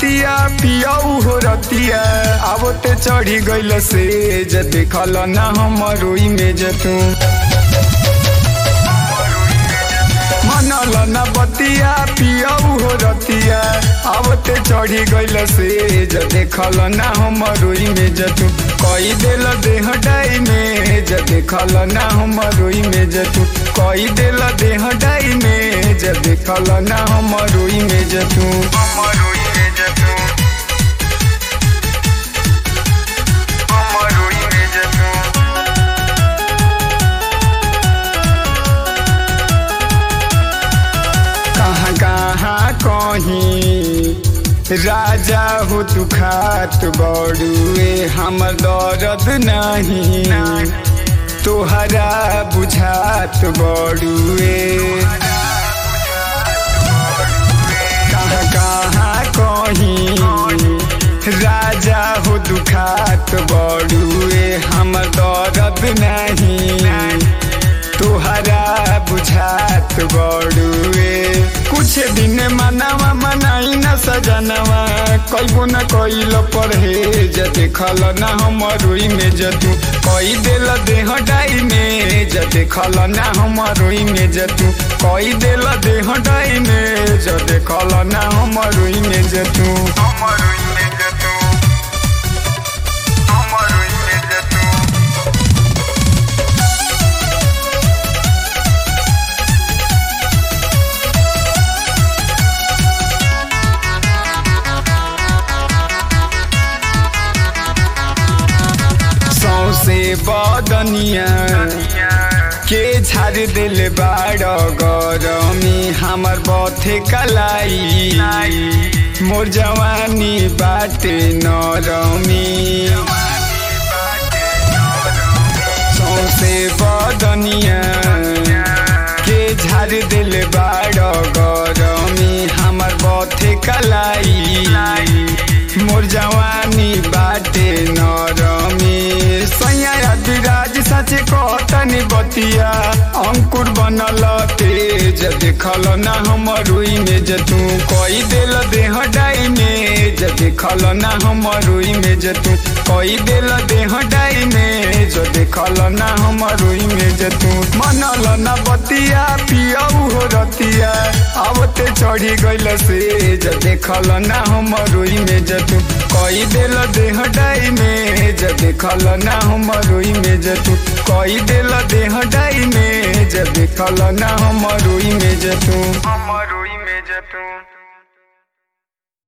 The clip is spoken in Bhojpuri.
बतिया पियऊ हो रतिया अब ते चढ़ी गइल से ज देखल ना हमरो इमेज तू मनल न बतिया पियऊ हो रतिया अब ते चढ़ी गइल से ज देखल ना हमरो इमेज तू कई देल देह डाई में ज देखल ना हमरो इमेज तू कई देल देह डाई में ज देखल ना हमरो इमेज तू हमरो इमेज तू हमरो इमेज तू कहाँ कहाँ कहीं राजा हो तू खात बड़ुए हमर दर्द नहीं तोहरा बुझात बड़ुए कहाँ कहाँ कहीं राजा हो दुखात बड़ुए हमर दर्द नहीं तोहरा बुझात बड़ुए कुछ दिन मनावा मनाई न सजनवा कैबो न कैल परहेज देखल न हमरो इमेज तू कई देल देह डाई में ज देखल न हमरो इमेज तू कई देल देह डाई में ज देखल न हमरो इमेज तू हमरो इमेज तू हमरो इमेज तू सौसे बदनिया के झाड़ दिल बाड़ गरमी हमर बथे कलाई मोर जवानी बाटे नरमी सौसे बदनिया के झाड़ दिल बाड़ गरमी हमर बथे कलाई मोर जवानी बाटे नरमी सैया विराज सच कहतनी बतिया अंकुर बनल तेज देखल ना हमरो इमेज तू कई देल देह डाई में ज देखल ना हमरो इमेज तू कई देल देह डाई में ज देखल ना हमरो इमेज तू मनल ना बतिया पियऊ हो रतिया अब ते चढ़ी गइल से ज देखल ना हमरो इमेज तू कई देल देह डाई में ज देखल ना हमरो इमेज तू कई देल देह डाई में ज देखल ना हमरो इमेज तू हमरो इमेज तू